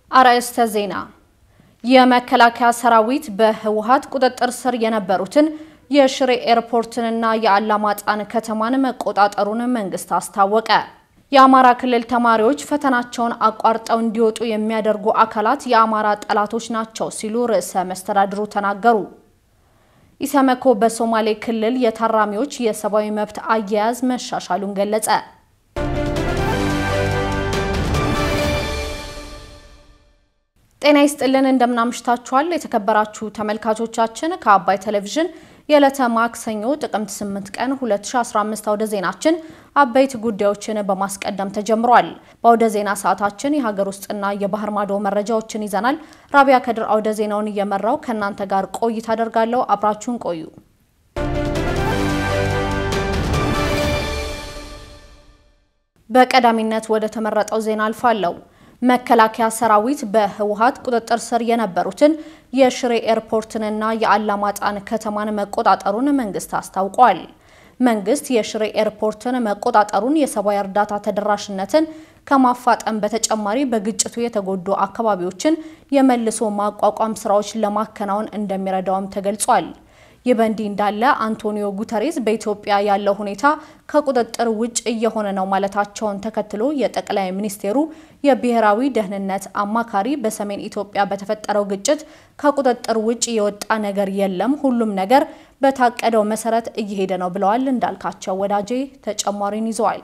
አርዕስተ ዜና። የመከላከያ ሰራዊት በህወሓት ቁጥጥር ስር የነበሩትን የሽሬ ኤርፖርትንና የአላማጣን ከተማን መቆጣጠሩን መንግስት አስታወቀ። የአማራ ክልል ተማሪዎች ፈተናቸውን አቋርጠው እንዲወጡ የሚያደርጉ አካላት የአማራ ጠላቶች ናቸው ሲሉ ርዕሰ መስተዳድሩ ተናገሩ። ኢሰመኮ በሶማሌ ክልል የታራሚዎች የሰብአዊ መብት አያያዝ መሻሻሉን ገለጸ። ጤና ይስጥልን እንደምናምሽታችኋል የተከበራችሁ ተመልካቾቻችን ከአባይ ቴሌቪዥን የዕለተ ማክሰኞ ጥቅምት 8 ቀን 2015 አውደ ዜናችን አበይት ጉዳዮችን በማስቀደም ተጀምሯል። በአውደ ዜና ሰዓታችን የሀገር ውስጥና የባህር ማዶ መረጃዎችን ይዘናል። ራቢያ ከድር አውደ ዜናውን እየመራው ከእናንተ ጋር ቆይታ አደርጋለሁ። አብራችሁን ቆዩ። በቀዳሚነት ወደ ተመረጠው ዜና አልፋለሁ። መከላከያ ሰራዊት በህወሓት ቁጥጥር ስር የነበሩትን የሽሬ ኤርፖርትንና የአላማጣን ከተማን መቆጣጠሩን መንግስት አስታውቋል። መንግስት የሽሬ ኤርፖርትን መቆጣጠሩን የሰብአዊ እርዳታ ተደራሽነትን ከማፋጠን በተጨማሪ በግጭቱ የተጎዱ አካባቢዎችን የመልሶ ማቋቋም ስራዎች ለማከናወን እንደሚረዳውም ተገልጿል። ይህ በእንዲህ እንዳለ አንቶኒዮ ጉተሬስ በኢትዮጵያ ያለው ሁኔታ ከቁጥጥር ውጭ እየሆነ ነው ማለታቸውን ተከትሎ የጠቅላይ ሚኒስቴሩ የብሔራዊ ደህንነት አማካሪ በሰሜን ኢትዮጵያ በተፈጠረው ግጭት ከቁጥጥር ውጭ የወጣ ነገር የለም፣ ሁሉም ነገር በታቀደው መሰረት እየሄደ ነው ብለዋል። እንዳልካቸው ወዳጄ ተጨማሪን ይዘዋል።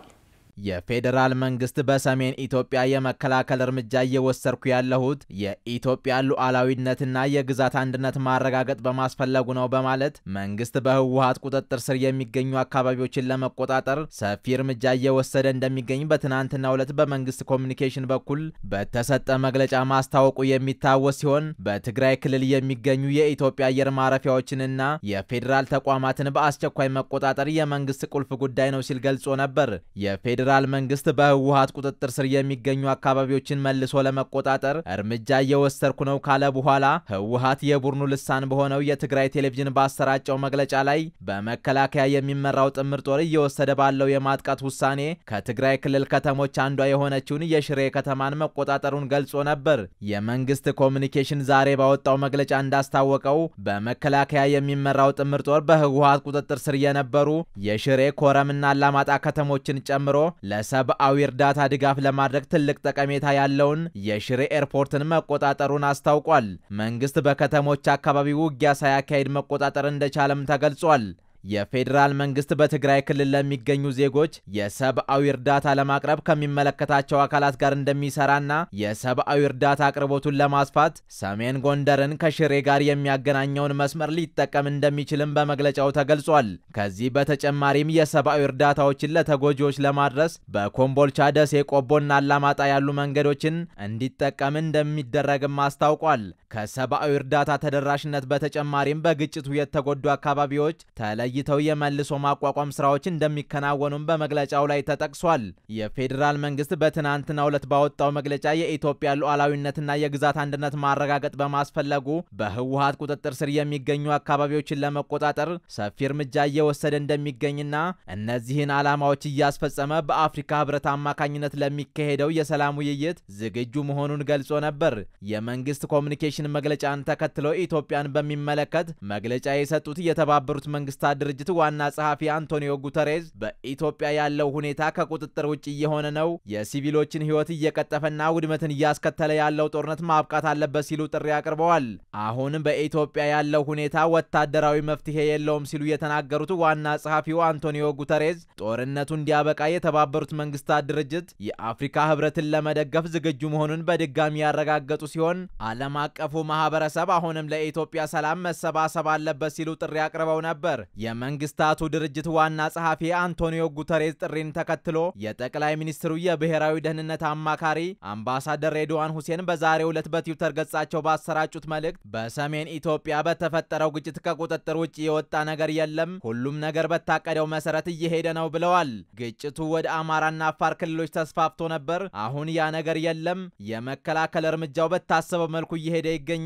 የፌዴራል መንግስት በሰሜን ኢትዮጵያ የመከላከል እርምጃ እየወሰድኩ ያለሁት የኢትዮጵያ ሉዓላዊነትና የግዛት አንድነት ማረጋገጥ በማስፈለጉ ነው በማለት መንግስት በህወሓት ቁጥጥር ስር የሚገኙ አካባቢዎችን ለመቆጣጠር ሰፊ እርምጃ እየወሰደ እንደሚገኝ በትናንትናው ዕለት በመንግስት ኮሚኒኬሽን በኩል በተሰጠ መግለጫ ማስታወቁ የሚታወስ ሲሆን በትግራይ ክልል የሚገኙ የኢትዮጵያ አየር ማረፊያዎችንና የፌዴራል ተቋማትን በአስቸኳይ መቆጣጠር የመንግስት ቁልፍ ጉዳይ ነው ሲል ገልጾ ነበር። የፌዴራል መንግስት በህወሓት ቁጥጥር ስር የሚገኙ አካባቢዎችን መልሶ ለመቆጣጠር እርምጃ እየወሰድኩ ነው ካለ በኋላ ህወሓት የቡድኑ ልሳን በሆነው የትግራይ ቴሌቪዥን ባሰራጨው መግለጫ ላይ በመከላከያ የሚመራው ጥምር ጦር እየወሰደ ባለው የማጥቃት ውሳኔ ከትግራይ ክልል ከተሞች አንዷ የሆነችውን የሽሬ ከተማን መቆጣጠሩን ገልጾ ነበር። የመንግስት ኮሚኒኬሽን ዛሬ ባወጣው መግለጫ እንዳስታወቀው በመከላከያ የሚመራው ጥምር ጦር በህወሓት ቁጥጥር ስር የነበሩ የሽሬ ኮረምና አላማጣ ከተሞችን ጨምሮ ለሰብአዊ እርዳታ ድጋፍ ለማድረግ ትልቅ ጠቀሜታ ያለውን የሽሬ ኤርፖርትን መቆጣጠሩን አስታውቋል። መንግስት በከተሞች አካባቢ ውጊያ ሳያካሄድ መቆጣጠር እንደቻለም ተገልጿል። የፌዴራል መንግስት በትግራይ ክልል ለሚገኙ ዜጎች የሰብአዊ እርዳታ ለማቅረብ ከሚመለከታቸው አካላት ጋር እንደሚሰራና የሰብአዊ እርዳታ አቅርቦቱን ለማስፋት ሰሜን ጎንደርን ከሽሬ ጋር የሚያገናኘውን መስመር ሊጠቀም እንደሚችልም በመግለጫው ተገልጿል። ከዚህ በተጨማሪም የሰብአዊ እርዳታዎችን ለተጎጂዎች ለማድረስ በኮምቦልቻ፣ ደሴ፣ ቆቦና አላማጣ ያሉ መንገዶችን እንዲጠቀም እንደሚደረግም አስታውቋል። ከሰብአዊ እርዳታ ተደራሽነት በተጨማሪም በግጭቱ የተጎዱ አካባቢዎች ተለይተው የመልሶ ማቋቋም ስራዎች እንደሚከናወኑም በመግለጫው ላይ ተጠቅሷል። የፌዴራል መንግስት በትናንትናው ዕለት ባወጣው መግለጫ የኢትዮጵያ ሉዓላዊነትና የግዛት አንድነት ማረጋገጥ በማስፈለጉ በህወሓት ቁጥጥር ስር የሚገኙ አካባቢዎችን ለመቆጣጠር ሰፊ እርምጃ እየወሰደ እንደሚገኝና እነዚህን ዓላማዎች እያስፈጸመ በአፍሪካ ህብረት አማካኝነት ለሚካሄደው የሰላም ውይይት ዝግጁ መሆኑን ገልጾ ነበር። የመንግስት ኮሚኒኬሽን መግለጫን ተከትሎ ኢትዮጵያን በሚመለከት መግለጫ የሰጡት የተባበሩት መንግስታት ድርጅት ዋና ጸሐፊ አንቶኒዮ ጉተሬዝ በኢትዮጵያ ያለው ሁኔታ ከቁጥጥር ውጭ እየሆነ ነው፣ የሲቪሎችን ህይወት እየቀጠፈና ውድመትን እያስከተለ ያለው ጦርነት ማብቃት አለበት ሲሉ ጥሪ አቅርበዋል። አሁን በኢትዮጵያ ያለው ሁኔታ ወታደራዊ መፍትሄ የለውም ሲሉ የተናገሩት ዋና ጸሐፊው አንቶኒዮ ጉተሬዝ ጦርነቱ እንዲያበቃ የተባበሩት መንግስታት ድርጅት የአፍሪካ ህብረትን ለመደገፍ ዝግጁ መሆኑን በድጋሚ ያረጋገጡ ሲሆን ዓለም አቀፉ ማህበረሰብ አሁንም ለኢትዮጵያ ሰላም መሰባሰብ አለበት ሲሉ ጥሪ አቅርበው ነበር። የመንግስታቱ ድርጅት ዋና ጸሐፊ አንቶኒዮ ጉተሬዝ ጥሪን ተከትሎ የጠቅላይ ሚኒስትሩ የብሔራዊ ደህንነት አማካሪ አምባሳደር ሬድዋን ሁሴን በዛሬው ዕለት በትዊተር ገጻቸው ባሰራጩት መልእክት በሰሜን ኢትዮጵያ በተፈጠረው ግጭት ከቁጥጥር ውጭ የወጣ ነገር የለም፣ ሁሉም ነገር በታቀደው መሰረት እየሄደ ነው ብለዋል። ግጭቱ ወደ አማራና አፋር ክልሎች ተስፋፍቶ ነበር። አሁን ያ ነገር የለም። የመከላከል እርምጃው በታሰበው መልኩ እየሄደ ይገኛል።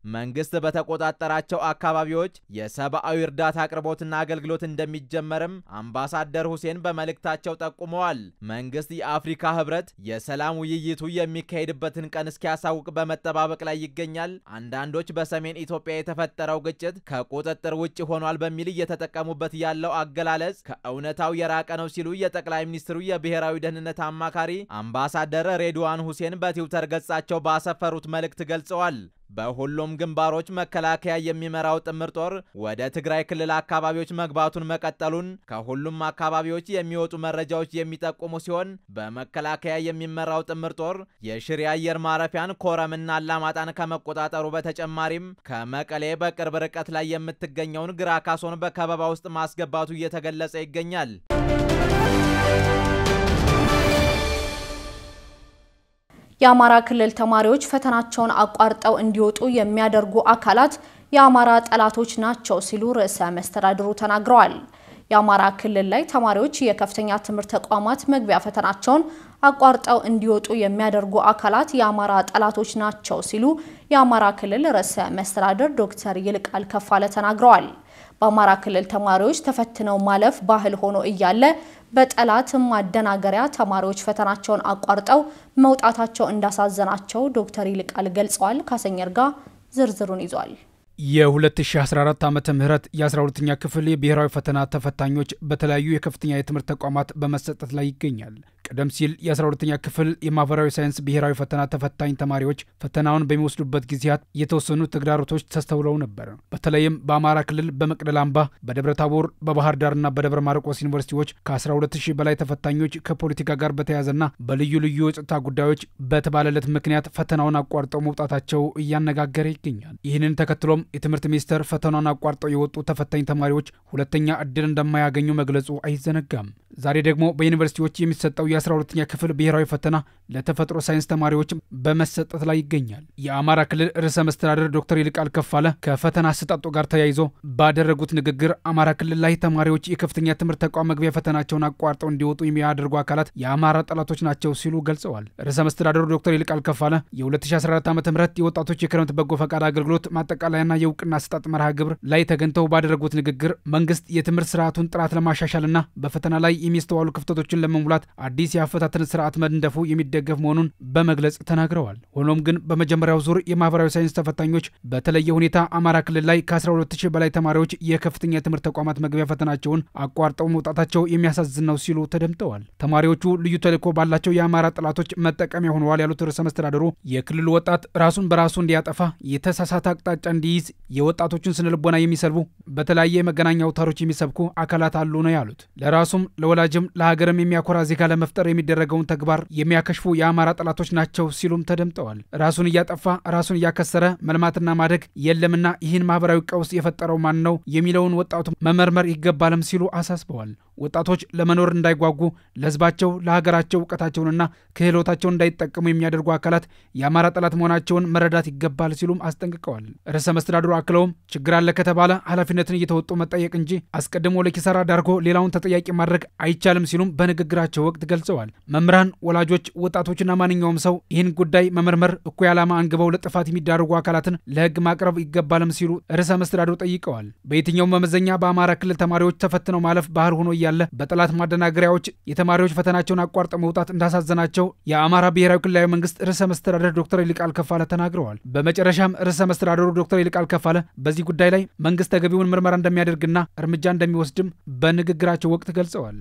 መንግስት በተቆጣጠራቸው አካባቢዎች የሰብአዊ እርዳታ አቅርቦትና አገልግሎት እንደሚጀመርም አምባሳደር ሁሴን በመልእክታቸው ጠቁመዋል። መንግስት የአፍሪካ ህብረት የሰላም ውይይቱ የሚካሄድበትን ቀን እስኪያሳውቅ በመጠባበቅ ላይ ይገኛል። አንዳንዶች በሰሜን ኢትዮጵያ የተፈጠረው ግጭት ከቁጥጥር ውጭ ሆኗል በሚል እየተጠቀሙበት ያለው አገላለጽ ከእውነታው የራቀ ነው ሲሉ የጠቅላይ ሚኒስትሩ የብሔራዊ ደህንነት አማካሪ አምባሳደር ሬድዋን ሁሴን በትዊተር ገጻቸው ባሰፈሩት መልእክት ገልጸዋል። በሁሉም ግንባሮች መከላከያ የሚመራው ጥምር ጦር ወደ ትግራይ ክልል አካባቢዎች መግባቱን መቀጠሉን ከሁሉም አካባቢዎች የሚወጡ መረጃዎች የሚጠቁሙ ሲሆን በመከላከያ የሚመራው ጥምር ጦር የሽሬ አየር ማረፊያን ኮረምና አላማጣን ከመቆጣጠሩ በተጨማሪም ከመቀሌ በቅርብ ርቀት ላይ የምትገኘውን ግራ ካሶን በከበባ ውስጥ ማስገባቱ እየተገለጸ ይገኛል። የአማራ ክልል ተማሪዎች ፈተናቸውን አቋርጠው እንዲወጡ የሚያደርጉ አካላት የአማራ ጠላቶች ናቸው ሲሉ ርዕሰ መስተዳድሩ ተናግረዋል። የአማራ ክልል ላይ ተማሪዎች የከፍተኛ ትምህርት ተቋማት መግቢያ ፈተናቸውን አቋርጠው እንዲወጡ የሚያደርጉ አካላት የአማራ ጠላቶች ናቸው ሲሉ የአማራ ክልል ርዕሰ መስተዳድር ዶክተር ይልቃል ከፋለ ተናግረዋል። በአማራ ክልል ተማሪዎች ተፈትነው ማለፍ ባህል ሆኖ እያለ በጠላት ማደናገሪያ ተማሪዎች ፈተናቸውን አቋርጠው መውጣታቸው እንዳሳዘናቸው ዶክተር ይልቃል ገልጸዋል። ካሰኘር ጋር ዝርዝሩን ይዟል። የ2014 ዓመተ ምህረት የ12ኛ ክፍል የብሔራዊ ፈተና ተፈታኞች በተለያዩ የከፍተኛ የትምህርት ተቋማት በመሰጠት ላይ ይገኛል። ቀደም ሲል የ12ኛ ክፍል የማህበራዊ ሳይንስ ብሔራዊ ፈተና ተፈታኝ ተማሪዎች ፈተናውን በሚወስዱበት ጊዜያት የተወሰኑ ተግዳሮቶች ተስተውለው ነበር። በተለይም በአማራ ክልል በመቅደላ አምባ፣ በደብረ ታቦር፣ በባህር ዳርና በደብረ ማርቆስ ዩኒቨርሲቲዎች ከ12000 በላይ ተፈታኞች ከፖለቲካ ጋር በተያያዘና በልዩ ልዩ የጸጥታ ጉዳዮች በተባለለት ምክንያት ፈተናውን አቋርጠው መውጣታቸው እያነጋገረ ይገኛል። ይህንን ተከትሎም የትምህርት ሚኒስቴር ፈተናውን አቋርጠው የወጡ ተፈታኝ ተማሪዎች ሁለተኛ እድል እንደማያገኙ መግለጹ አይዘነጋም። ዛሬ ደግሞ በዩኒቨርሲቲዎች የሚሰጠው የ12ኛ ክፍል ብሔራዊ ፈተና ለተፈጥሮ ሳይንስ ተማሪዎች በመሰጠት ላይ ይገኛል። የአማራ ክልል ርዕሰ መስተዳደር ዶክተር ይልቃል ከፋለ ከፈተና አሰጣጡ ጋር ተያይዞ ባደረጉት ንግግር አማራ ክልል ላይ ተማሪዎች የከፍተኛ ትምህርት ተቋም መግቢያ ፈተናቸውን አቋርጠው እንዲወጡ የሚያደርጉ አካላት የአማራ ጠላቶች ናቸው ሲሉ ገልጸዋል። ርዕሰ መስተዳደሩ ዶክተር ይልቃል ከፋለ የ2014 ዓ ም የወጣቶች የክረምት በጎ ፈቃድ አገልግሎት ማጠቃለያና የእውቅና አሰጣጥ መርሃ ግብር ላይ ተገኝተው ባደረጉት ንግግር መንግስት የትምህርት ስርዓቱን ጥራት ለማሻሻልና በፈተና ላይ የሚስተዋሉ ክፍተቶችን ለመሙላት አዲስ የአፈታትን ስርዓት መንደፉ የሚደገፍ መሆኑን በመግለጽ ተናግረዋል። ሆኖም ግን በመጀመሪያው ዙር የማህበራዊ ሳይንስ ተፈታኞች በተለየ ሁኔታ አማራ ክልል ላይ ከ12000 በላይ ተማሪዎች የከፍተኛ የትምህርት ተቋማት መግቢያ ፈተናቸውን አቋርጠው መውጣታቸው የሚያሳዝን ነው ሲሉ ተደምጠዋል። ተማሪዎቹ ልዩ ተልዕኮ ባላቸው የአማራ ጠላቶች መጠቀሚያ ሆነዋል ያሉት ርዕሰ መስተዳድሩ የክልሉ ወጣት ራሱን በራሱ እንዲያጠፋ የተሳሳተ አቅጣጫ እንዲይዝ የወጣቶችን ስነ ልቦና የሚሰልቡ በተለያየ የመገናኛ አውታሮች የሚሰብኩ አካላት አሉ ነው ያሉት። ለራሱም ለወላጅም ለሀገርም የሚያኮራ ዜጋ ለመፍጠር የሚደረገውን ተግባር የሚያከሽፉ የአማራ ጠላቶች ናቸው ሲሉም ተደምጠዋል። ራሱን እያጠፋ ራሱን እያከሰረ መልማትና ማደግ የለምና ይህን ማህበራዊ ቀውስ የፈጠረው ማን ነው የሚለውን ወጣቱ መመርመር ይገባልም ሲሉ አሳስበዋል። ወጣቶች ለመኖር እንዳይጓጉ ለህዝባቸው፣ ለሀገራቸው እውቀታቸውንና ክህሎታቸውን እንዳይጠቀሙ የሚያደርጉ አካላት የአማራ ጠላት መሆናቸውን መረዳት ይገባል ሲሉም አስጠንቅቀዋል። ርዕሰ መስተዳድሩ አክለውም ችግር አለ ከተባለ ኃላፊነትን እየተወጡ መጠየቅ እንጂ አስቀድሞ ለኪሳራ ዳርጎ ሌላውን ተጠያቂ ማድረግ አይቻልም ሲሉም በንግግራቸው ወቅት ገልጸዋል። መምህራን፣ ወላጆች፣ ወጣቶችና ማንኛውም ሰው ይህን ጉዳይ መመርመር፣ እኩይ ዓላማ አንግበው ለጥፋት የሚዳርጉ አካላትን ለህግ ማቅረብ ይገባልም ሲሉ ርዕሰ መስተዳድሩ ጠይቀዋል። በየትኛውም መመዘኛ በአማራ ክልል ተማሪዎች ተፈትነው ማለፍ ባህል ሆኖ ያለ በጠላት ማደናገሪያዎች የተማሪዎች ፈተናቸውን አቋርጠው መውጣት እንዳሳዘናቸው የአማራ ብሔራዊ ክልላዊ መንግስት ርዕሰ መስተዳደር ዶክተር ይልቃል ከፋለ ተናግረዋል። በመጨረሻም ርዕሰ መስተዳደሩ ዶክተር ይልቃል ከፋለ በዚህ ጉዳይ ላይ መንግስት ተገቢውን ምርመራ እንደሚያደርግና እርምጃ እንደሚወስድም በንግግራቸው ወቅት ገልጸዋል።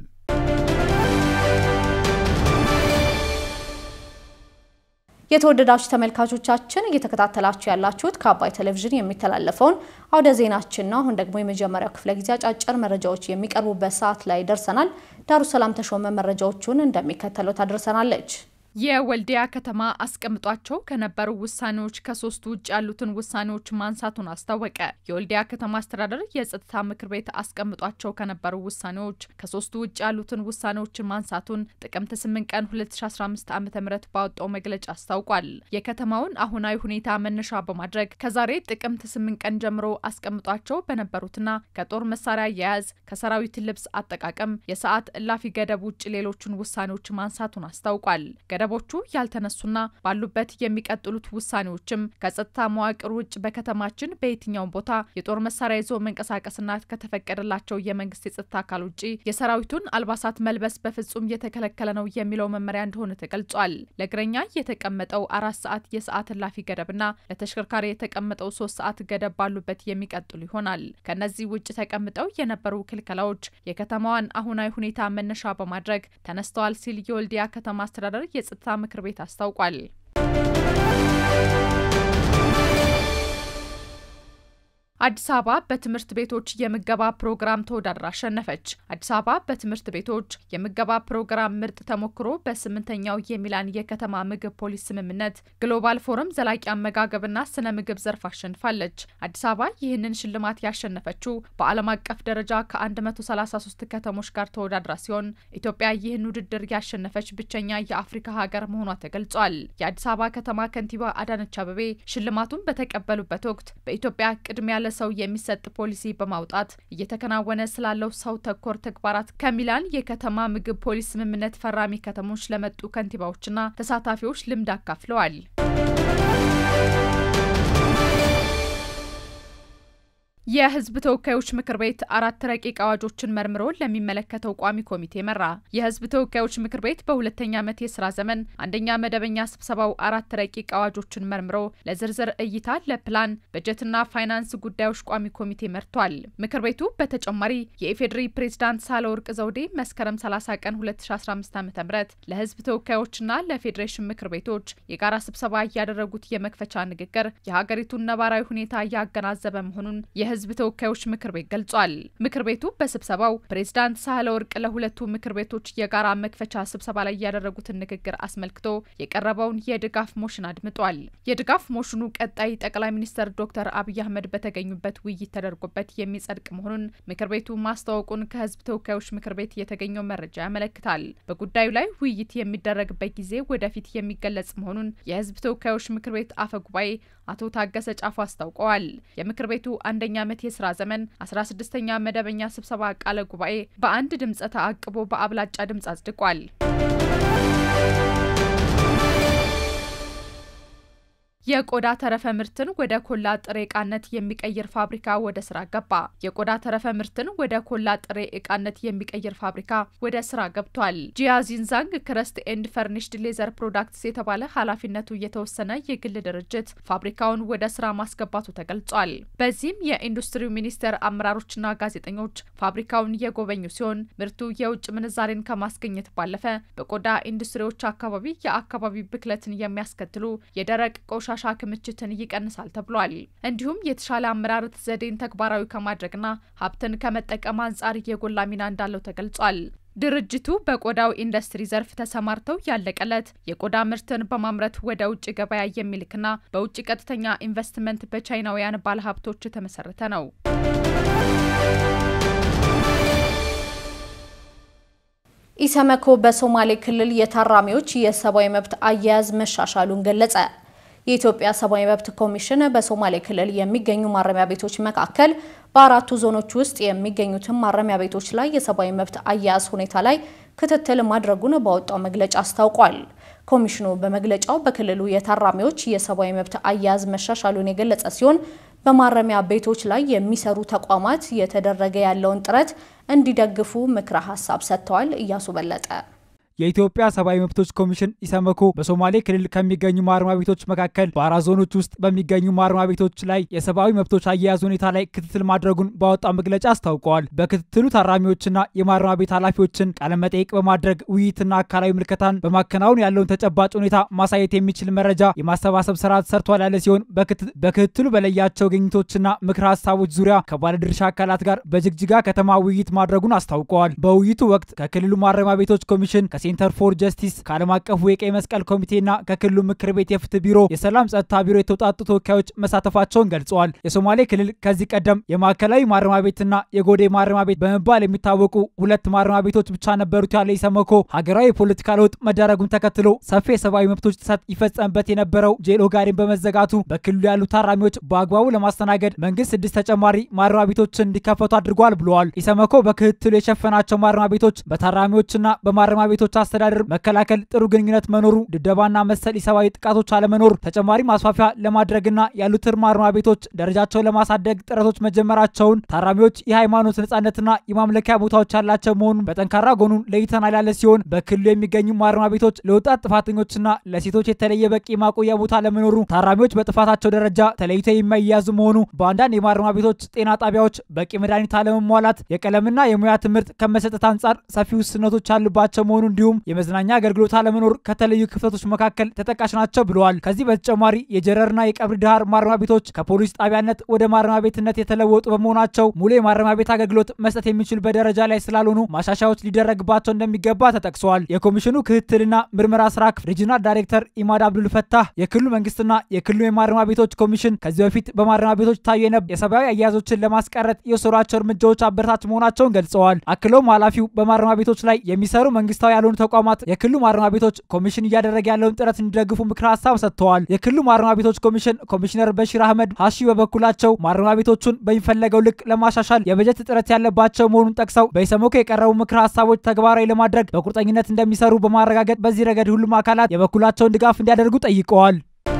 የተወደዳችሁ ተመልካቾቻችን እየተከታተላችሁ ያላችሁት ከአባይ ቴሌቪዥን የሚተላለፈውን አውደ ዜናችን ነው። አሁን ደግሞ የመጀመሪያው ክፍለ ጊዜ አጫጭር መረጃዎች የሚቀርቡበት ሰዓት ላይ ደርሰናል። ዳሩ ሰላም ተሾመ መረጃዎቹን እንደሚከተለው ታደርሰናለች። የወልዲያ ከተማ አስቀምጧቸው ከነበሩ ውሳኔዎች ከሶስቱ ውጭ ያሉትን ውሳኔዎች ማንሳቱን አስታወቀ። የወልዲያ ከተማ አስተዳደር የጸጥታ ምክር ቤት አስቀምጧቸው ከነበሩ ውሳኔዎች ከሶስቱ ውጭ ያሉትን ውሳኔዎችን ማንሳቱን ጥቅምት 8 ቀን 2015 ዓ ም ባወጣው መግለጫ አስታውቋል። የከተማውን አሁናዊ ሁኔታ መነሻ በማድረግ ከዛሬ ጥቅምት 8 ቀን ጀምሮ አስቀምጧቸው በነበሩትና ከጦር መሳሪያ አያያዝ፣ ከሰራዊት ልብስ አጠቃቀም፣ የሰዓት እላፊ ገደብ ውጭ ሌሎቹን ውሳኔዎች ማንሳቱን አስታውቋል። ገደቡ ገደቦቹ ያልተነሱና ባሉበት የሚቀጥሉት ውሳኔዎችም ከጸጥታ መዋቅር ውጭ በከተማችን በየትኛውም ቦታ የጦር መሳሪያ ይዞ መንቀሳቀስና ከተፈቀደላቸው የመንግስት የጸጥታ አካል ውጭ የሰራዊቱን አልባሳት መልበስ በፍጹም የተከለከለ ነው የሚለው መመሪያ እንደሆነ ተገልጿል። ለእግረኛ የተቀመጠው አራት ሰዓት የሰዓት እላፊ ገደብና ለተሽከርካሪ የተቀመጠው ሶስት ሰዓት ገደብ ባሉበት የሚቀጥሉ ይሆናል። ከነዚህ ውጭ ተቀምጠው የነበሩ ክልከላዎች የከተማዋን አሁናዊ ሁኔታ መነሻ በማድረግ ተነስተዋል ሲል የወልዲያ ከተማ አስተዳደር የጸጥታ ምክር ቤት አስታውቋል። አዲስ አበባ በትምህርት ቤቶች የምገባ ፕሮግራም ተወዳድራ አሸነፈች። አዲስ አበባ በትምህርት ቤቶች የምገባ ፕሮግራም ምርጥ ተሞክሮ በስምንተኛው የሚላን የከተማ ምግብ ፖሊስ ስምምነት ግሎባል ፎረም ዘላቂ አመጋገብና ስነ ምግብ ዘርፍ አሸንፋለች። አዲስ አበባ ይህንን ሽልማት ያሸነፈችው በዓለም አቀፍ ደረጃ ከ133 ከተሞች ጋር ተወዳድራ ሲሆን ኢትዮጵያ ይህን ውድድር ያሸነፈች ብቸኛ የአፍሪካ ሀገር መሆኗ ተገልጿል። የአዲስ አበባ ከተማ ከንቲባ አዳነች አበቤ ሽልማቱን በተቀበሉበት ወቅት በኢትዮጵያ ቅድሚያ ለሰው የሚሰጥ ፖሊሲ በማውጣት እየተከናወነ ስላለው ሰው ተኮር ተግባራት ከሚላን የከተማ ምግብ ፖሊስ ስምምነት ፈራሚ ከተሞች ለመጡ ከንቲባዎችና ተሳታፊዎች ልምድ አካፍለዋል። የሕዝብ ተወካዮች ምክር ቤት አራት ረቂቅ አዋጆችን መርምሮ ለሚመለከተው ቋሚ ኮሚቴ መራ። የሕዝብ ተወካዮች ምክር ቤት በሁለተኛ ዓመት የስራ ዘመን አንደኛ መደበኛ ስብሰባው አራት ረቂቅ አዋጆችን መርምሮ ለዝርዝር እይታ ለፕላን በጀትና ፋይናንስ ጉዳዮች ቋሚ ኮሚቴ መርቷል። ምክር ቤቱ በተጨማሪ የኢፌዴሪ ፕሬዝዳንት ሳህለወርቅ ዘውዴ መስከረም 30 ቀን 2015 ዓ ም ለሕዝብ ተወካዮችና ለፌዴሬሽን ምክር ቤቶች የጋራ ስብሰባ ያደረጉት የመክፈቻ ንግግር የሀገሪቱን ነባራዊ ሁኔታ ያገናዘበ መሆኑን የህዝብ ተወካዮች ምክር ቤት ገልጿል። ምክር ቤቱ በስብሰባው ፕሬዝዳንት ሳህለ ወርቅ ለሁለቱ ምክር ቤቶች የጋራ መክፈቻ ስብሰባ ላይ ያደረጉትን ንግግር አስመልክቶ የቀረበውን የድጋፍ ሞሽን አድምጧል። የድጋፍ ሞሽኑ ቀጣይ ጠቅላይ ሚኒስትር ዶክተር አብይ አህመድ በተገኙበት ውይይት ተደርጎበት የሚጸድቅ መሆኑን ምክር ቤቱ ማስታወቁን ከህዝብ ተወካዮች ምክር ቤት የተገኘው መረጃ ያመለክታል። በጉዳዩ ላይ ውይይት የሚደረግበት ጊዜ ወደፊት የሚገለጽ መሆኑን የህዝብ ተወካዮች ምክር ቤት አፈ ጉባኤ አቶ ታገሰ ጫፉ አስታውቀዋል። የምክር ቤቱ አንደኛ ዓመት የስራ ዘመን 16ኛ መደበኛ ስብሰባ ቃለ ጉባኤ በአንድ ድምፀ ተአቅቦ በአብላጫ ድምፅ አጽድቋል። የቆዳ ተረፈ ምርትን ወደ ኮላ ጥሬ ዕቃነት የሚቀይር ፋብሪካ ወደ ስራ ገባ። የቆዳ ተረፈ ምርትን ወደ ኮላ ጥሬ ዕቃነት የሚቀይር ፋብሪካ ወደ ስራ ገብቷል። ጂያዚንዛንግ ክረስት ኤንድ ፈርኒሽድ ሌዘር ፕሮዳክትስ የተባለ ኃላፊነቱ የተወሰነ የግል ድርጅት ፋብሪካውን ወደ ስራ ማስገባቱ ተገልጿል። በዚህም የኢንዱስትሪው ሚኒስቴር አመራሮችና ጋዜጠኞች ፋብሪካውን የጎበኙ ሲሆን ምርቱ የውጭ ምንዛሬን ከማስገኘት ባለፈ በቆዳ ኢንዱስትሪዎች አካባቢ የአካባቢ ብክለትን የሚያስከትሉ የደረቅ ቆሻ ሻ ክምችትን ይቀንሳል ተብሏል። እንዲሁም የተሻለ አመራረት ዘዴን ተግባራዊ ከማድረግና ሀብትን ከመጠቀም አንጻር የጎላ ሚና እንዳለው ተገልጿል። ድርጅቱ በቆዳው ኢንዱስትሪ ዘርፍ ተሰማርተው ያለቀለት የቆዳ ምርትን በማምረት ወደ ውጭ ገበያ የሚልክና በውጭ ቀጥተኛ ኢንቨስትመንት በቻይናውያን ባለሀብቶች የተመሰረተ ነው። ኢሰመኮ በሶማሌ ክልል የታራሚዎች የሰብአዊ መብት አያያዝ መሻሻሉን ገለጸ። የኢትዮጵያ ሰብአዊ መብት ኮሚሽን በሶማሌ ክልል የሚገኙ ማረሚያ ቤቶች መካከል በአራቱ ዞኖች ውስጥ የሚገኙትን ማረሚያ ቤቶች ላይ የሰብአዊ መብት አያያዝ ሁኔታ ላይ ክትትል ማድረጉን ባወጣው መግለጫ አስታውቋል። ኮሚሽኑ በመግለጫው በክልሉ የታራሚዎች የሰብአዊ መብት አያያዝ መሻሻሉን የገለጸ ሲሆን በማረሚያ ቤቶች ላይ የሚሰሩ ተቋማት እየተደረገ ያለውን ጥረት እንዲደግፉ ምክረ ሀሳብ ሰጥተዋል። እያሱ በለጠ የኢትዮጵያ ሰብአዊ መብቶች ኮሚሽን ኢሰመኮ በሶማሌ ክልል ከሚገኙ ማረሚያ ቤቶች መካከል በአራት ዞኖች ውስጥ በሚገኙ ማረሚያ ቤቶች ላይ የሰብአዊ መብቶች አያያዝ ሁኔታ ላይ ክትትል ማድረጉን ባወጣው መግለጫ አስታውቀዋል። በክትትሉ ታራሚዎችና የማረሚያ ቤት ኃላፊዎችን ቃለመጠይቅ በማድረግ ውይይትና አካላዊ ምልከታን በማከናወን ያለውን ተጨባጭ ሁኔታ ማሳየት የሚችል መረጃ የማሰባሰብ ስራ ተሰርቷል ያለ ሲሆን በክትትሉ በለያቸው ግኝቶችና ምክረ ሀሳቦች ዙሪያ ከባለድርሻ አካላት ጋር በጅግጅጋ ከተማ ውይይት ማድረጉን አስታውቀዋል። በውይይቱ ወቅት ከክልሉ ማረሚያ ቤቶች ኮሚሽን ሴንተር ፎር ጀስቲስ ከዓለም አቀፉ የቀይ መስቀል ኮሚቴና ከክልሉ ምክር ቤት የፍትህ ቢሮ የሰላም ጸጥታ ቢሮ የተውጣጡ ተወካዮች መሳተፋቸውን ገልጸዋል። የሶማሌ ክልል ከዚህ ቀደም የማዕከላዊ ማረሚያ ቤትና የጎዴ ማረሚያ ቤት በመባል የሚታወቁ ሁለት ማረሚያ ቤቶች ብቻ ነበሩት ያለ ኢሰመኮ ሀገራዊ የፖለቲካ ለውጥ መደረጉን ተከትሎ ሰፊ የሰብአዊ መብቶች ጥሰት ይፈጸምበት የነበረው ጄል ኦጋዴን በመዘጋቱ በክልሉ ያሉ ታራሚዎች በአግባቡ ለማስተናገድ መንግስት ስድስት ተጨማሪ ማረሚያ ቤቶችን እንዲከፈቱ አድርጓል ብለዋል። ኢሰመኮ በክትትሉ የሸፈናቸው ማረሚያ ቤቶች በታራሚዎችና በማረሚያ ቤቶች እስረኞች አስተዳደር መከላከል፣ ጥሩ ግንኙነት መኖሩ፣ ድብደባና መሰል ኢሰብአዊ ጥቃቶች አለመኖር፣ ተጨማሪ ማስፋፊያ ለማድረግና ያሉትን ማረሚያ ቤቶች ደረጃቸውን ለማሳደግ ጥረቶች መጀመራቸውን ታራሚዎች የሃይማኖት ነጻነትና የማምለኪያ ቦታዎች ያላቸው መሆኑን በጠንካራ ጎኑን ለይተናል ያለ ሲሆን በክልሉ የሚገኙ ማረሚያ ቤቶች ለወጣት ጥፋተኞችና ለሴቶች የተለየ በቂ ማቆያ ቦታ ለመኖሩ ታራሚዎች በጥፋታቸው ደረጃ ተለይተው የማይያዙ መሆኑ በአንዳንድ የማረሚያ ቤቶች ጤና ጣቢያዎች በቂ መድኃኒት አለመሟላት የቀለምና የሙያ ትምህርት ከመሰጠት አንጻር ሰፊ ውስንነቶች ያሉባቸው መሆኑ እንዲሁም የመዝናኛ አገልግሎት አለመኖር ከተለዩ ክፍተቶች መካከል ተጠቃሽ ናቸው ብለዋል። ከዚህ በተጨማሪ የጀረርና የቀብሪ ዳሃር ማረሚያ ቤቶች ከፖሊስ ጣቢያነት ወደ ማረሚያ ቤትነት የተለወጡ በመሆናቸው ሙሉ የማረሚያ ቤት አገልግሎት መስጠት የሚችሉበት ደረጃ ላይ ስላልሆኑ ማሻሻያዎች ሊደረግባቸው እንደሚገባ ተጠቅሰዋል። የኮሚሽኑ ክትትልና ምርመራ ስራ ክፍል ሪጂናል ዳይሬክተር ኢማድ አብዱል ፈታህ የክልሉ መንግስትና የክልሉ የማረሚያ ቤቶች ኮሚሽን ከዚህ በፊት በማረሚያ ቤቶች ታዩ የነበሩ የሰብአዊ አያያዞችን ለማስቀረት የወሰዷቸው እርምጃዎች አበረታች መሆናቸውን ገልጸዋል። አክለውም ኃላፊው በማረሚያ ቤቶች ላይ የሚሰሩ መንግስታዊ ያልሆኑ ተቋማት የክልሉ ማረሚያ ቤቶች ኮሚሽን እያደረገ ያለውን ጥረት እንዲደግፉ ምክረ ሀሳብ ሰጥተዋል። የክልሉ ማረሚያ ቤቶች ኮሚሽን ኮሚሽነር በሺር አህመድ ሀሺ በበኩላቸው ማረሚያ ቤቶቹን በሚፈለገው ልክ ለማሻሻል የበጀት እጥረት ያለባቸው መሆኑን ጠቅሰው በኢሰመኮ የቀረቡ ምክረ ሀሳቦች ተግባራዊ ለማድረግ በቁርጠኝነት እንደሚሰሩ በማረጋገጥ በዚህ ረገድ ሁሉም አካላት የበኩላቸውን ድጋፍ እንዲያደርጉ ጠይቀዋል።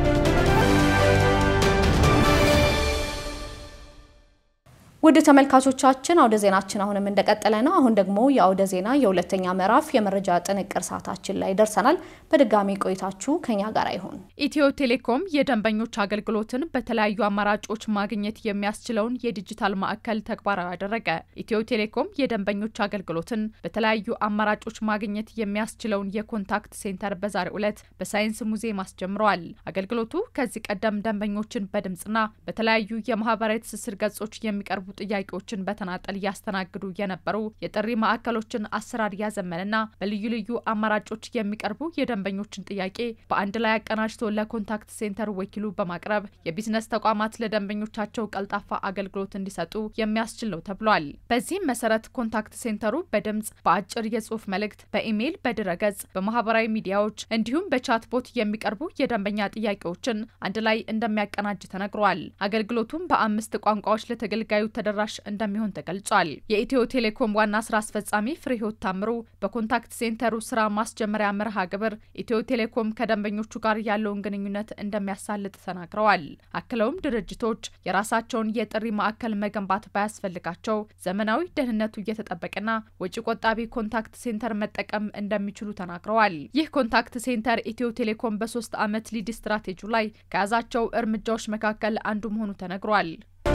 ውድ ተመልካቾቻችን አውደ ዜናችን አሁንም እንደቀጠለ ነው። አሁን ደግሞ የአውደ ዜና የሁለተኛ ምዕራፍ የመረጃ ጥንቅር ሰዓታችን ላይ ደርሰናል። በድጋሚ ቆይታችሁ ከኛ ጋር ይሁን። ኢትዮ ቴሌኮም የደንበኞች አገልግሎትን በተለያዩ አማራጮች ማግኘት የሚያስችለውን የዲጂታል ማዕከል ተግባራዊ አደረገ። ኢትዮ ቴሌኮም የደንበኞች አገልግሎትን በተለያዩ አማራጮች ማግኘት የሚያስችለውን የኮንታክት ሴንተር በዛሬው ዕለት በሳይንስ ሙዚየም አስጀምረዋል። አገልግሎቱ ከዚህ ቀደም ደንበኞችን በድምፅና በተለያዩ የማህበራዊ ትስስር ገጾች የሚቀርቡ ጥያቄዎችን በተናጠል እያስተናግዱ የነበሩ የጥሪ ማዕከሎችን አሰራር ያዘመንና በልዩ ልዩ አማራጮች የሚቀርቡ የደንበኞችን ጥያቄ በአንድ ላይ አቀናጅቶ ለኮንታክት ሴንተር ወኪሉ በማቅረብ የቢዝነስ ተቋማት ለደንበኞቻቸው ቀልጣፋ አገልግሎት እንዲሰጡ የሚያስችል ነው ተብሏል። በዚህም መሰረት ኮንታክት ሴንተሩ በድምጽ፣ በአጭር የጽሁፍ መልእክት፣ በኢሜይል፣ በድረገጽ፣ በማህበራዊ ሚዲያዎች እንዲሁም በቻትቦት የሚቀርቡ የደንበኛ ጥያቄዎችን አንድ ላይ እንደሚያቀናጅ ተነግሯል። አገልግሎቱም በአምስት ቋንቋዎች ለተገልጋዩ ተደራሽ እንደሚሆን ተገልጿል። የኢትዮ ቴሌኮም ዋና ስራ አስፈጻሚ ፍሬህይወት ታምሩ በኮንታክት ሴንተሩ ስራ ማስጀመሪያ መርሃ ግብር ኢትዮ ቴሌኮም ከደንበኞቹ ጋር ያለውን ግንኙነት እንደሚያሳልጥ ተናግረዋል። አክለውም ድርጅቶች የራሳቸውን የጥሪ ማዕከል መገንባት ባያስፈልጋቸው ዘመናዊ ደህንነቱ እየተጠበቀና ወጪ ቆጣቢ ኮንታክት ሴንተር መጠቀም እንደሚችሉ ተናግረዋል። ይህ ኮንታክት ሴንተር ኢትዮ ቴሌኮም በሶስት ዓመት ሊድ ስትራቴጂ ላይ ከያዛቸው እርምጃዎች መካከል አንዱ መሆኑ ተነግሯል።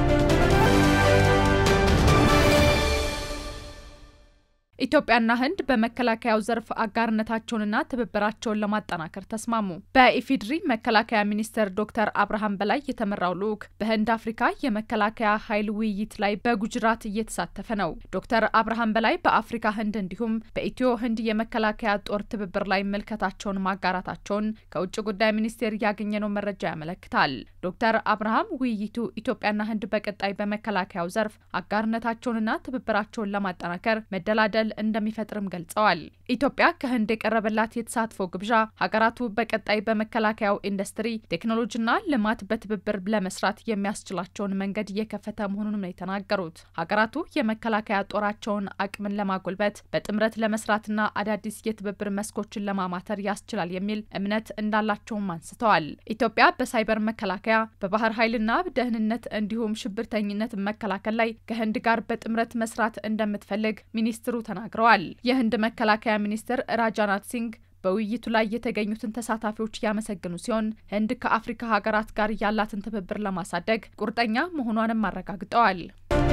ኢትዮጵያና ህንድ በመከላከያው ዘርፍ አጋርነታቸውንና ትብብራቸውን ለማጠናከር ተስማሙ። በኢፌዴሪ መከላከያ ሚኒስትር ዶክተር አብርሃም በላይ የተመራው ልዑክ በህንድ አፍሪካ የመከላከያ ኃይል ውይይት ላይ በጉጅራት እየተሳተፈ ነው። ዶክተር አብርሃም በላይ በአፍሪካ ህንድ እንዲሁም በኢትዮ ህንድ የመከላከያ ጦር ትብብር ላይ ምልከታቸውን ማጋራታቸውን ከውጭ ጉዳይ ሚኒስቴር ያገኘነው መረጃ ያመለክታል። ዶክተር አብርሃም ውይይቱ ኢትዮጵያና ህንድ በቀጣይ በመከላከያው ዘርፍ አጋርነታቸውንና ትብብራቸውን ለማጠናከር መደላደል እንደሚፈጥርም ገልጸዋል። ኢትዮጵያ ከህንድ የቀረበላት የተሳትፎ ግብዣ ሀገራቱ በቀጣይ በመከላከያው ኢንዱስትሪ ቴክኖሎጂና ልማት በትብብር ለመስራት የሚያስችላቸውን መንገድ እየከፈተ መሆኑንም ነው የተናገሩት። ሀገራቱ የመከላከያ ጦራቸውን አቅምን ለማጎልበት በጥምረት ለመስራትና አዳዲስ የትብብር መስኮችን ለማማተር ያስችላል የሚል እምነት እንዳላቸውም አንስተዋል። ኢትዮጵያ በሳይበር መከላከያ፣ በባህር ኃይልና ደህንነት እንዲሁም ሽብርተኝነት መከላከል ላይ ከህንድ ጋር በጥምረት መስራት እንደምትፈልግ ሚኒስትሩ ተናግረዋል። የህንድ መከላከያ ሚኒስትር ራጃናት ሲንግ በውይይቱ ላይ የተገኙትን ተሳታፊዎች ያመሰግኑ ሲሆን ህንድ ከአፍሪካ ሀገራት ጋር ያላትን ትብብር ለማሳደግ ቁርጠኛ መሆኗንም አረጋግጠዋል።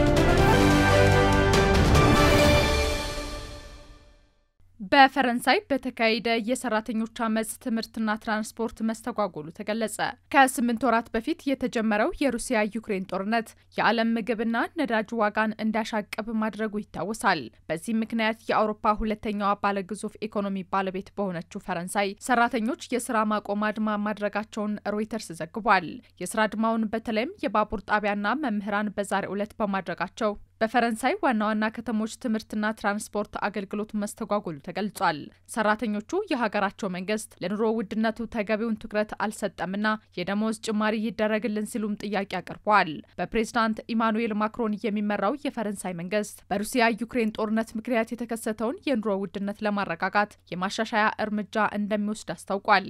በፈረንሳይ በተካሄደ የሰራተኞች አመፅ ትምህርትና ትራንስፖርት መስተጓጎሉ ተገለጸ። ከስምንት ወራት በፊት የተጀመረው የሩሲያ ዩክሬን ጦርነት የዓለም ምግብና ነዳጅ ዋጋን እንዲያሻቅብ ማድረጉ ይታወሳል። በዚህ ምክንያት የአውሮፓ ሁለተኛዋ ባለግዙፍ ኢኮኖሚ ባለቤት በሆነችው ፈረንሳይ ሰራተኞች የስራ ማቆም አድማ ማድረጋቸውን ሮይተርስ ዘግቧል። የስራ አድማውን በተለይም የባቡር ጣቢያና መምህራን በዛሬው ዕለት በማድረጋቸው በፈረንሳይ ዋና ዋና ከተሞች ትምህርትና ትራንስፖርት አገልግሎት መስተጓጎሉ ተገልጿል። ሰራተኞቹ የሀገራቸው መንግስት ለኑሮ ውድነቱ ተገቢውን ትኩረት አልሰጠምና የደሞዝ ጭማሪ ይደረግልን ሲሉም ጥያቄ አቅርበዋል። በፕሬዝዳንት ኢማኑኤል ማክሮን የሚመራው የፈረንሳይ መንግስት በሩሲያ ዩክሬን ጦርነት ምክንያት የተከሰተውን የኑሮ ውድነት ለማረጋጋት የማሻሻያ እርምጃ እንደሚወስድ አስታውቋል።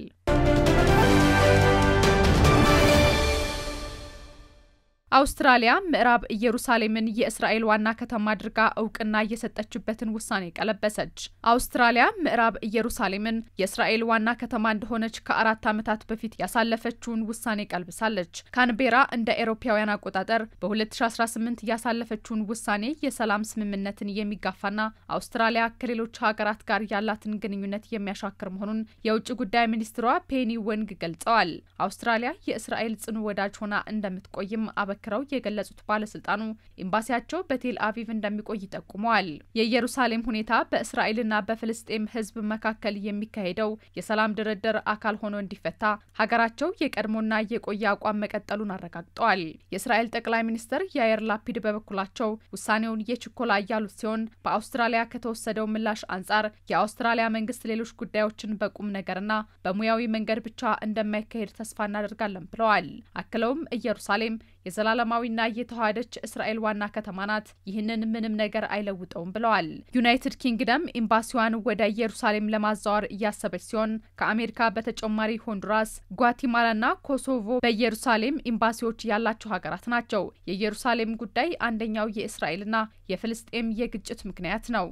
አውስትራሊያ ምዕራብ ኢየሩሳሌምን የእስራኤል ዋና ከተማ አድርጋ እውቅና እየሰጠችበትን ውሳኔ ቀለበሰች። አውስትራሊያ ምዕራብ ኢየሩሳሌምን የእስራኤል ዋና ከተማ እንደሆነች ከአራት ዓመታት በፊት ያሳለፈችውን ውሳኔ ቀልብሳለች። ካንቤራ እንደ ኤሮፓውያን አቆጣጠር በ2018 ያሳለፈችውን ውሳኔ የሰላም ስምምነትን የሚጋፋና አውስትራሊያ ከሌሎች ሀገራት ጋር ያላትን ግንኙነት የሚያሻክር መሆኑን የውጭ ጉዳይ ሚኒስትሯ ፔኒ ወንግ ገልጸዋል። አውስትራሊያ የእስራኤል ጽኑ ወዳጅ ሆና እንደምትቆይም አበ ክረው የገለጹት ባለስልጣኑ ኤምባሲያቸው በቴል አቪቭ እንደሚቆይ ጠቁመዋል። የኢየሩሳሌም ሁኔታ በእስራኤልና በፍልስጤም ሕዝብ መካከል የሚካሄደው የሰላም ድርድር አካል ሆኖ እንዲፈታ ሀገራቸው የቀድሞና የቆየ አቋም መቀጠሉን አረጋግጠዋል። የእስራኤል ጠቅላይ ሚኒስትር ያየር ላፒድ በበኩላቸው ውሳኔውን የችኮላ እያሉት ሲሆን በአውስትራሊያ ከተወሰደው ምላሽ አንጻር የአውስትራሊያ መንግስት ሌሎች ጉዳዮችን በቁም ነገርና በሙያዊ መንገድ ብቻ እንደማይካሄድ ተስፋ እናደርጋለን ብለዋል። አክለውም ኢየሩሳሌም የዘላለማዊና የተዋሃደች እስራኤል ዋና ከተማ ናት። ይህንን ምንም ነገር አይለውጠውም ብለዋል። ዩናይትድ ኪንግደም ኤምባሲዋን ወደ ኢየሩሳሌም ለማዛወር እያሰበች ሲሆን ከአሜሪካ በተጨማሪ ሆንዱራስ፣ ጓቲማላና ኮሶቮ በኢየሩሳሌም ኤምባሲዎች ያላቸው ሀገራት ናቸው። የኢየሩሳሌም ጉዳይ አንደኛው የእስራኤልና የፍልስጤም የግጭት ምክንያት ነው።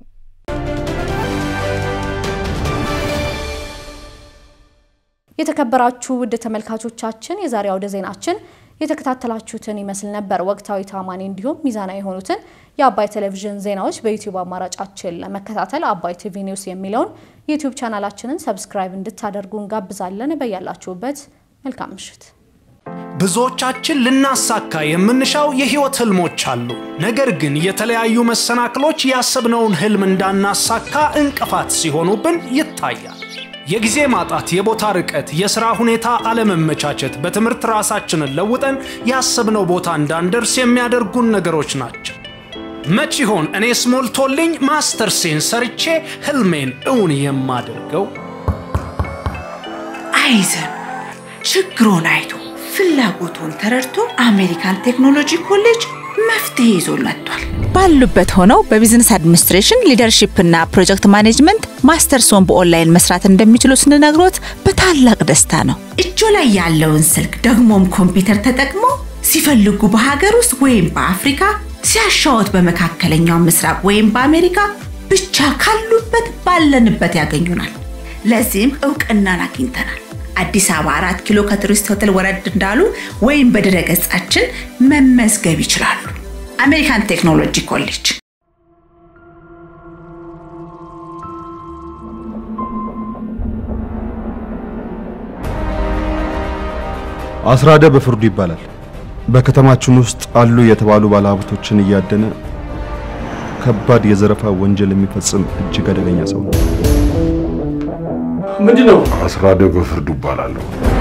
የተከበራችሁ ውድ ተመልካቾቻችን የዛሬ አውደ ዜናችን የተከታተላችሁትን ይመስል ነበር። ወቅታዊ፣ ታማኒ እንዲሁም ሚዛናዊ የሆኑትን የአባይ ቴሌቪዥን ዜናዎች በዩቲዩብ አማራጫችን ለመከታተል አባይ ቲቪ ኒውስ የሚለውን ዩቲዩብ ቻናላችንን ሰብስክራይብ እንድታደርጉ እንጋብዛለን። በያላችሁበት መልካም ምሽት። ብዙዎቻችን ልናሳካ የምንሻው የህይወት ህልሞች አሉ። ነገር ግን የተለያዩ መሰናክሎች ያሰብነውን ህልም እንዳናሳካ እንቅፋት ሲሆኑብን ይታያል። የጊዜ ማጣት፣ የቦታ ርቀት፣ የሥራ ሁኔታ አለመመቻቸት፣ በትምህርት ራሳችንን ለውጠን ያሰብነው ቦታ እንዳንደርስ የሚያደርጉን ነገሮች ናቸው። መች ይሆን እኔስ ሞልቶልኝ ማስተርሴን ሰርቼ ህልሜን እውን የማደርገው? አይዘን ችግሮን አይቶ ፍላጎቱን ተረድቶ አሜሪካን ቴክኖሎጂ ኮሌጅ መፍትሄ ይዞ መጥቷል። ባሉበት ሆነው በቢዝነስ አድሚኒስትሬሽን ሊደርሺፕ እና ፕሮጀክት ማኔጅመንት ማስተርሶን በኦንላይን መስራት እንደሚችሉ ስንነግሮት በታላቅ ደስታ ነው። እጆ ላይ ያለውን ስልክ ደግሞም ኮምፒውተር ተጠቅሞ ሲፈልጉ በሀገር ውስጥ ወይም በአፍሪካ ሲያሻወት በመካከለኛው ምስራቅ ወይም በአሜሪካ ብቻ ካሉበት ባለንበት ያገኙናል። ለዚህም እውቅናን አግኝተናል። አዲስ አበባ አራት ኪሎ ከቱሪስት ሆቴል ወረድ እንዳሉ ወይም በድረ ገጻችን መመዝገብ ይችላሉ። አሜሪካን ቴክኖሎጂ ኮሌጅ አስራደ በፍርዱ ይባላል። በከተማችን ውስጥ አሉ የተባሉ ባለሀብቶችን እያደነ ከባድ የዘረፋ ወንጀል የሚፈጽም እጅግ አደገኛ ሰው ነው። ምንድነው? አስራደ በፍርዱ ይባላለሁ።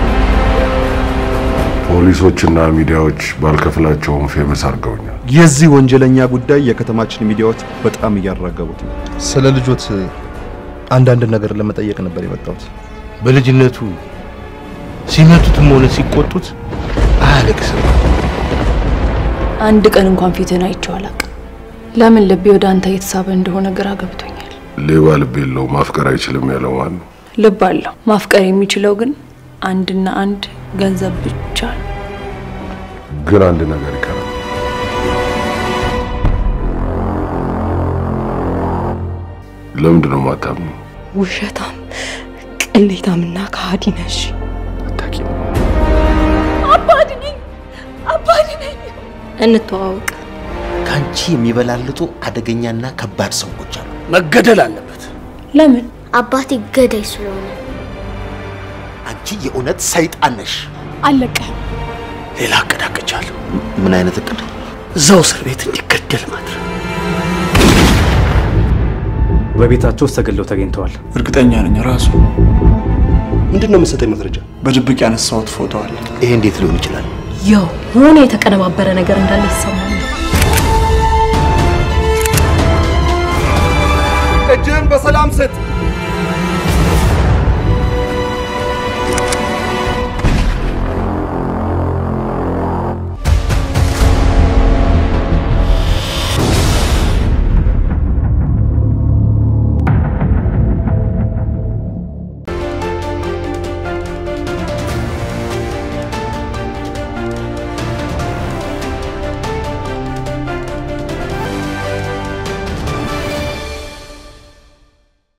ፖሊሶችና ሚዲያዎች ባልከፍላቸውም ፌመስ አድርገውኛል። የዚህ ወንጀለኛ ጉዳይ የከተማችን ሚዲያዎች በጣም እያራገቡት ነው። ስለ ልጆት አንዳንድ ነገር ለመጠየቅ ነበር የመጣሁት። በልጅነቱ ሲመቱትም ሆነ ሲቆጡት አያለቅስም። አንድ ቀን እንኳን ፊትህን አይቼው አላውቅም። ለምን ልቤ ወደ አንተ እየተሳበ እንደሆነ ግራ ገብቶኛል። ሌባ ልብ የለው ማፍቀር አይችልም ያለው ማን ነው? ልብ አለው። ማፍቀር የሚችለው ግን አንድና አንድ ገንዘብ ብቻ ነው። ግን አንድ ነገር ይቀራል። ለምንድን ነው ማታምኑ? ውሸታም፣ ቅሌታምና ከሃዲ ነሽ። አባድ ነኝ፣ አባድ ነኝ። እንተዋወቅ። ከአንቺ የሚበላልጡ አደገኛና ከባድ ሰዎች አሉ። መገደል አለበት። ለምን? አባቴ ገዳይ ስለሆነ። አንቺ የእውነት ሰይጣን ነሽ። አለቀህም። ሌላ እቅድ አቅጃለሁ። ምን አይነት እቅድ? እዛው እስር ቤት እንዲገደል ማድረግ። በቤታቸው ውስጥ ተገለው ተገኝተዋል። እርግጠኛ ነኝ ራሱ። ምንድን ነው የምትሰጠኝ መረጃ? በድብቅ ያነሳሁት ፎቶ አለ። ይሄ እንዴት ሊሆን ይችላል? ያው የሆነ የተቀነባበረ ነገር እንዳለ ይሰማል። እጅህን በሰላም ስጥ።